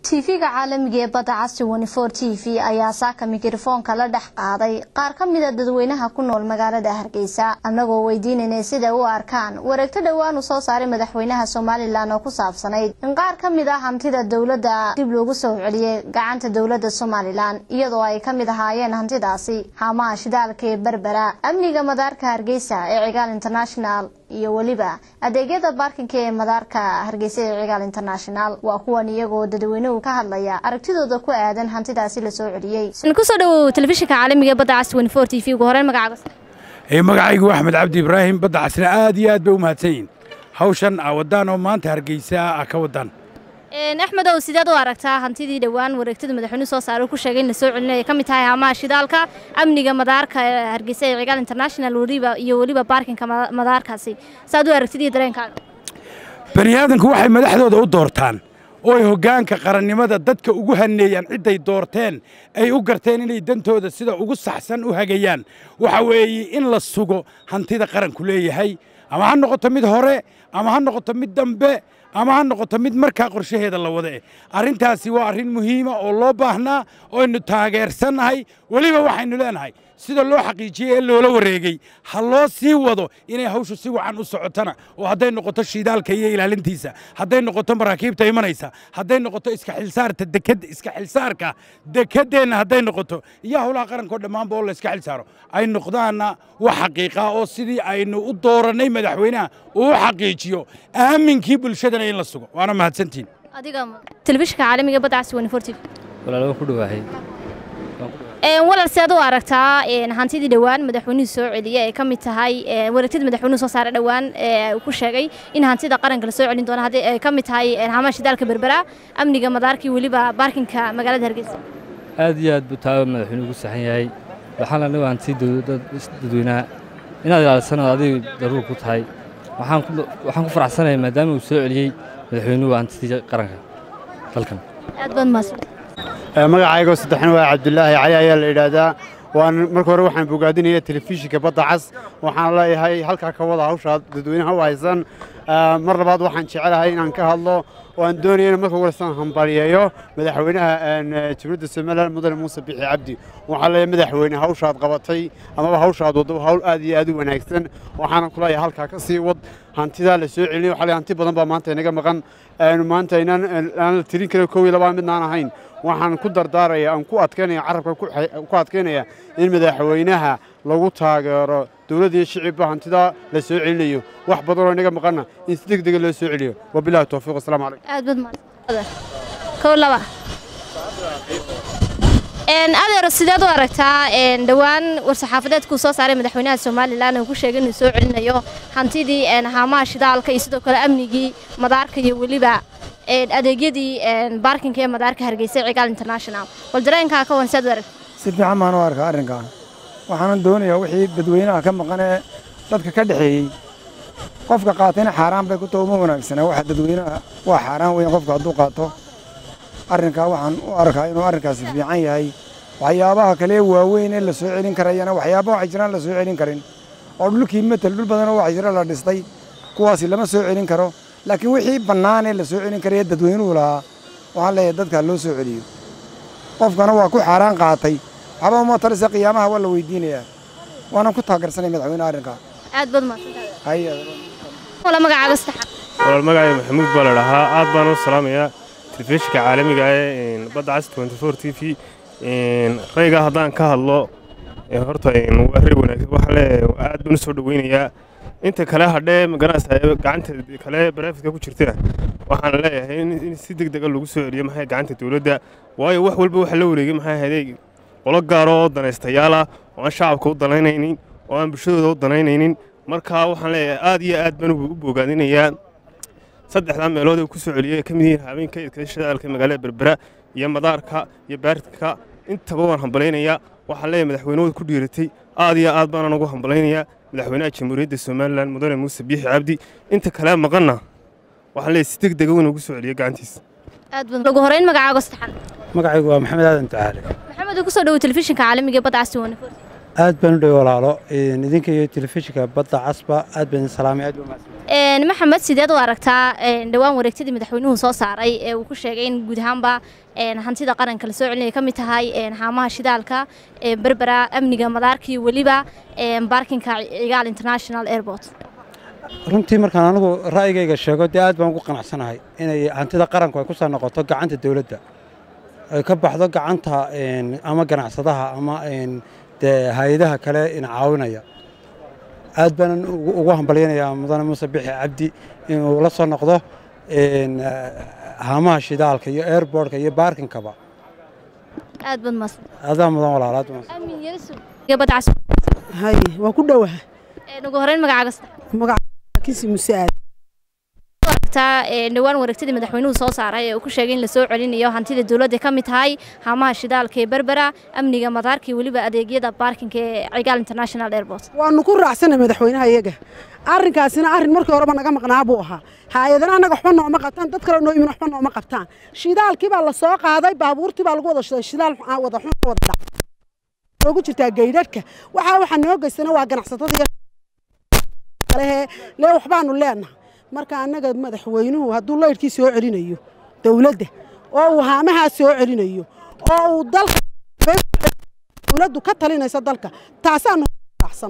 tv-ga caalamiga ee badda casti wenifor t v ayaa saaka mikrofoonka la dhex qaaday qaar ka mida dadweynaha ku nool magaalada hargeysa annagoo weydiinaynay siday u arkaan wareegto dhowaan uu soo saaray madaxweynaha somalilan oo ku saabsanayd in qaar ka mid ah hantida dowladda dib loogu soo celiyey gacanta dowladda somalilan iyadoo ay ka mid ahaayeen hantidaasi haamaha shidaalka ee berbera amniga madaarka hargeysa ee cigaal international iyo weliba adeegyada baarkinka ee madaarka hargeysa ee cigaal international waa kuwan iyagoo dadweynuhu ka hadlaya aragtidooda ku aadan hantidaasi lasoo celiyey kusoo dhawow telefishinka caalamiga ee badda cas wenifor t v ugu horeyn magacaaga magacaygu axmed cabdi ibraahim badda casna aad iyo aad bay u mahadsan yihin hawshan a wadaan oo maanta hargeysa a ka wadaan axmedow sideed u aragtaa hantidii dhowaan wareegtada madaxweynuhu soo saaray ku sheegay in lasoo celinaya ka mid tahay haamaha shidaalka amniga madaarka hargeysa ee cigaal international weliba iyo weliba baarkinka madaarkaasi saad u aragtid iyo dareenkaaga bani aadanku waxay madaxdooda u doortaan oo ay hoggaanka qarannimada dadka ugu haneeyaan cidday doorteen ay u garteen inay dantooda sida ugu saxsan u hagayaan waxa weeye in la sugo hantida qaranku leeyahay ama ha noqoto mid hore ama ha noqoto mid dambe ama ha noqoto mid markaa qorshaheeda la wada eh arrintaasi waa arrin muhiima oo loo baahnaa oo aynu taageersannahay weliba waxaynu leenahay sida loo xaqiijiyey ee loola wareegey ha loo sii wado inay hawshu si wacan u socotana oo hadday noqoto shiidaalka iyo ilaalintiisa hadday noqoto maraakiibta imanaysa hadday noqoto iska xilsaarta deked iska xilsaarka dekeddeenna hadday noqoto iyo howlaha qarankao dhammaanba oo la iska xilsaaro ay noqdaanna wax xaqiiqa oo sidii aynu u doorannay madaxweynaha uu u xaqiijiyo aaminkii bulshadana in la sugo waana mahadsantiin adiga telefishinka caalamiga badda cas wenifor t v walaalo ku dhawaahay walal si aad u aragtaa hantidii dhowaan madaxweynuhu soo celiyey ay ka mid tahay wareegtadii madaxweynuhu soo saaray dhowaan uu ku sheegay in hantida qaranka la soo celin doono haddii ay ka mid tahay haamaha shidaalka berbera amniga madaarkii weliba baarkinka magaalada hargeysa aad iyo aad buu taaba madaxweynuhu ugu saxan yahay waxaan la dhigo hanti dadweynaha inaad ilaalisanaad adiga daruur ku tahay waxaan ku faraxsanahay maadaama uu soo celiyey madaxweynuhu hantidii qaranka dalkan aad baad mahadsan magacaygoo saddexna waa cabdulaahi cali ayaa la yidhaahdaa waan marka hore waxaan bogaadinaya telefishinka badda cas waxaan leeyahay halkaa ka wada hawshaa dadweynaha u haysan mar labaad waxaan jecelahay inaan ka hadlo oo aan doonaya in marka warsan hambaliyeeyo madaxweynaha jamhuuriyadda somalilan mudane muuse bixi cabdi waxaan leeyahay madaxweyne hawshaad qabatay amaba hawshaad waddo hawl aad iyo aad u wanaagsan waxaana ku leeyahay halkaa ka sii wad hantidaa la soo celinay waxaa leeyahay hanti badan baa maanta inaga maqan maanta inaan aan la tirin karin kow iyo labaan midnaan ahayn waxaan ku dardaaraya aan ku adkaynaya carabka ku adkaynaya in madaxweynaha lagu taageero dowladda iyo shicibba hantidaa la soo celinayo wax badanoo inaga maqanna in si deg dega loo soo celiyo wabilahi towfiiq wasalaamu calaykum aad baad mahadsan kow laba adeero sideed u aragtaa dhowaan war-saxaafadeedkuu soo saaray madaxweynaha somalilan uu ku sheegay inuu soo celinayo hantidii haamaha shidaalka iyo sidoo kale amnigii madaarka iyo weliba adeegyadii baarkinka ee madaarka hargeysa cigaal international bal dareenkaa ka wan siaad u aragta si fiican baan u arkaa arrinkan waxaanan doonayaa wixii dadweynaha ka maqan ee dadka ka dhexeeyey qofka qaatayna xaaraan bay ku taho uma wanaagsana waxa dadweynaha waa xaaraan weyn qofka hadduu qaato arrinkaa waxaan u arkaa inuu arrinkaasi fiican yahay waxyaabaha kale waaweyn ee la soo celin karayana waxyaaba waxay jiraan la soo celin karin oo dhulkii matel dhul badanoo waxa jira la dhistay kuwaasi lama soo celin karo laakiin wixii bannaan ee la soo celin karaya dadweynuhu lahaa waxaan leeyahay dadkaa loo soo celiyo qofkana waa ku xaaraan qaatay waxba uma talisa qiyaamaha waa la weydiinayaa waanan ku taageersanay madaxweyne arrinkaa aad baad mahadsantahay walaal magacay maxamuud baa la dhahaa aad baan u salaamayaa telefishinka caalamiga ee badda cas t v rayga haddaan ka hadlo horta waa rey wanaagsan waxaa leeyahay aad baan u soo dhoweynayaa inta kale hadhee maganaysa gacanta kale baraafiska ku jirta waxaan leeyahay in si deg dega lagu soo celiyo maxay gacanta dowladda waayo wax walba waxa la wareegay maxay ahayd qolo gaaro oo danaystayaala oo aan shacabka u danaynaynin oo aan bulshadooda u danaynaynin markaa waxaan leeyahay aad iyo aad baan u bogaadinayaa saddexdaa meelood ee ku soo celiyay ka mid yihiin habeenka idka shidaalka magaalada berbera iyo madaarka iyo baarka intaba waan hambalaynayaa waxaan leeyahay madaxweynahooda ku dhiiratay aad iyo aad baanan ugu hambalaynayaa madaxweynaha jamhuuriyadda somalilan mudane muuse biixi cabdi inta kale maqanna waxaan leeyahay si deg dega weyn ugu soo celiya gacantiisa aad baad ugu horeyn magacaaga saddexan magacaygu waa maxamed aadan tacaale maxamed uu ku soo dhawo telefishinka caalamiga ee badda cas aad baan u dhow walaalo idinka iyo telefishinka badda casba aad baan salaamay aad baa mahadsantahay maxamed sideed u aragtaa dhowaan wareegtadii madaxweynuhu soo saaray ee uu ku sheegay in guud ahaanba hantida qaranka la soo celinaya ka mid tahay haamaha shidaalka berbera amniga madaarkii weliba baarkinka cigaal international airport runtii markaan anigu ra'yigayga sheego dee aad baan ugu qanacsanahay inay hantida qaranku ay ku soo noqoto gacanta dawladda ay ka baxdo gacanta ama ganacsadaha ama dee hay-adaha kale ina caawinaya aad baanan ugu hambalyanayaa mudane muuse bixi cabdi inuu la soo noqdo haamaha shidaalka iyo airbortka iyo baarkinkaba aad baad mas adaa mudan walaal aad amin yusuf gabadhas hay waa ku dhowaha ugu horeyn magacaaga magacakisi muse aad aragtaa dhowaan wareegtadii madaxweynuhu soo saaray ee uu ku sheegay in la soo celinayo hantida dawladda ka mid tahay haamaha shidaalka ee berbera amniga madaarka iyo weliba adeegyada baarkinka ee cigaal international airport waanu ku raacsanay madaxweynaha iyaga arrinkaasina arrin markii horeba naga maqnaa buu ahaa hay-adana annaga waxba nooma qabtaan dad kale noo imin waxba nooma qabtaan shidaalkii baa la soo qaaday baabuurtii baa lagu wada shiday shidaal wada xun wada dhac noogu jirtaa gaydhadhka waxaa waxaa noo geystana waa ganacsatada kalehe lee waxbaanu leenahay marka annaga madaxweynuhu hadduu laydhkii soo celinayo dawladda oo uu haamahaa soo celinayo oo uu dalka dawladdu ka talinaysa dalka taasaanu raacsan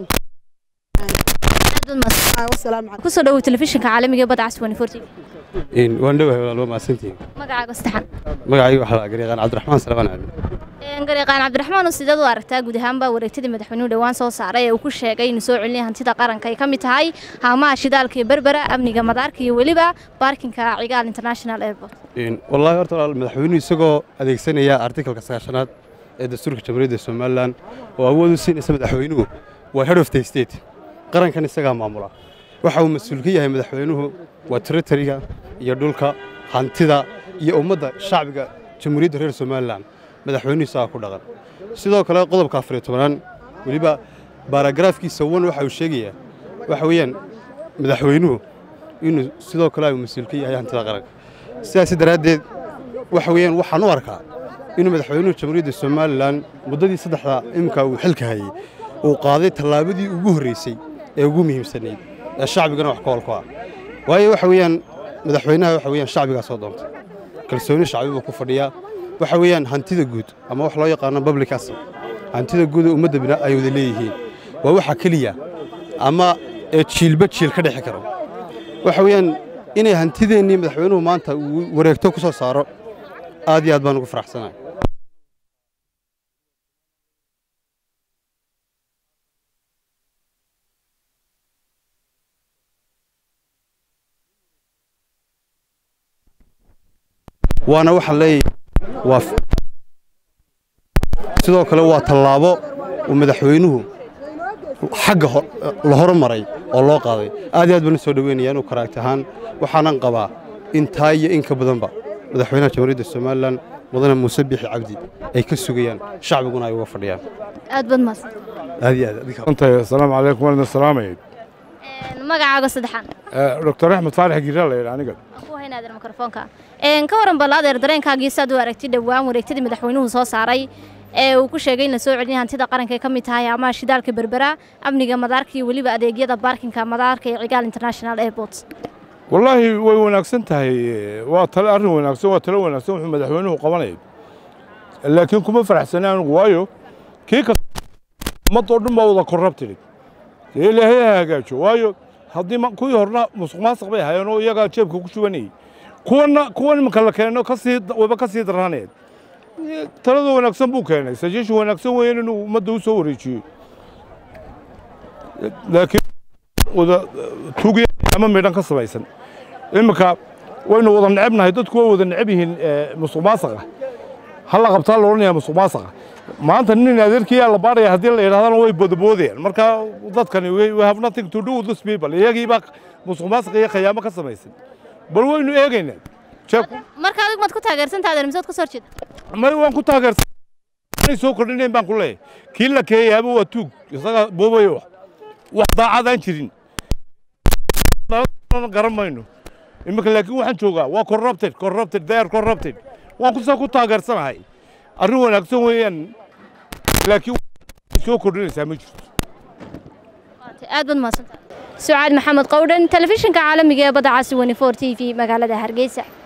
kusoo dhawow telefishinka caalamiga badda cas 24 waan dhowahay walaal waa mahadsantihiin magacaaga saddexan magacaygu waxaa la garyaqaan cabdiraxmaan salabaan cali garyaqaan cabdiraxmaan sideed u aragtaa guud ahaanba wareegtadii madaxweynuhu dhowaan soo saaray ee uu ku sheegay inuu soo celinaya hantida qaranka ay ka mid tahay haamaha shidaalka iyo berbera amniga madaarka iyo weliba baarkinka cigaal international airport wallaahi horta walaal madaxweynuhu isagoo adeegsanaya artikalka sagaashanaad ee dastuurka jamhuuriyadda somalilan oo awood u siinaysa madaxweynuhu waa head of the state qarankan isagaa maamula waxa uu mas-uul ka yahay madaxweynuhu waa territoriga iyo dhulka hantida iyo ummadda shacbiga jamhuuriyadda reer somalilan madaxweynuhu isagaa ku dhaqan sidoo kale qodobka afariyo tobanaad weliba baaragaraafkiisa wan waxa uu sheegayaa waxa weeyaan madaxweynuhu inuu sidoo kale uu mas-uul ka yahay hantida qaranka sidaas daraaddeed waxa weeyaan waxaan u arkaa inuu madaxweynuhu jamhuuriyadda somalilan muddadii saddexda iminka uu xilka hayey uu qaaday tallaabadii ugu horraysay ee ugu muhiimsanayd ee shacbigana wax ka holku ah waayo waxa weeyaan madaxweynaha waxa weeyaan shacbigaa soo doontay kalsooni shacbi buu ku fadhiyaa waxa weeyaan hantida guud ama wax loo yaqaano public asset hantida guud ee ummadda bina ay wada leeyihiin waa waxa keliya ama ee jiilba jiil ka dhexi karo waxa weeyaan inay hantideennii madaxweynuhu maanta uu wareegto ku soo saaro aad iyo aad baan ugu faraxsanahay waana waxaan leeyahay waa sidoo kale waa tallaabo uu madaxweynuhu xagga la hormaray oo loo qaaday aad iyo aad baan u soo dhoweynaya inuu karaagti ahaan waxaanan qabaa intaa iyo in ka badanba madaxweynaha jamhuuriyadda somalilan mudane muuse bixi cabdi ay ka sugayaan shacbiguna ay uga fadhiyaan aad baad mahadsan aad iyo aad asalaamu calaykum waan salaamay magacaaga saddexan doctor axmed faarax giraa la yidhi aniga ku haynaadeer mikrofoonka ka waran ballaadeer dareenkaagii saad u aragtay dhowaan wareegtadii madaxweynuhu soo saaray ee uu ku sheegay in la soo celinaya hantida qaranka ay ka mid tahay amaha shidaalka berbera amniga madaarka iyo weliba adeegyada baarkinka madaarka ee cigaal international airport wallaahi way wanaagsan tahay waa tale arrin wanaagsan waa talo wanaagsan wuxuu madaxweynuhu qabanayay laakiin kuma faraxsana anigu waayo kii ka ummadoo dhan baa wada korrabtiri dee ilaahay ha hagaajo waayo haddii kuwii horna musuq maasuq bay hayeen oo iyagaa jeebka ku shubanayay kuwana kuwan iminka la keeno kasii waba ka sii daranayd talada wanaagsan buu keenay suggestion wanaagsan weeyeen inuu ummadda u soo wareejiyo laakiin wada tuugya ama midhan ka samaysan iminka waynu wada necebnahay dadku way wada neceb yihiin musuq maasaqa ha la qabtaa la odhanaya musuq maasaqa maanta nin adeerkiyaa la baaraya haddii la yidhahdana way bodaboodayaan marka dadkani we have nothing to do with this people iyagii baa musuq maasuq iyo khayaamo ka samaysan bal waynu eegaynaa marka adig maad ku taageersantaa adeer misood ka soo horjeeda may waan ku taageersan inay soo kordhinayn baan ku leeyahay kii la keeyaaba waa tuug isaga boobay wax wax daacadaan jirin garan mayno iminka laakiin waxaan joogaa waa corrupted corrupted they are corrupted waan kusoo ku taageersanahay arrin wanaagsan weeyaan laakiin soo kordhinaysaa ma jirto aad baad mahadsantahay sucaad maxamed qowdhan telefishinka caalamiga ee badda casi wani for t v magaalada hargeysa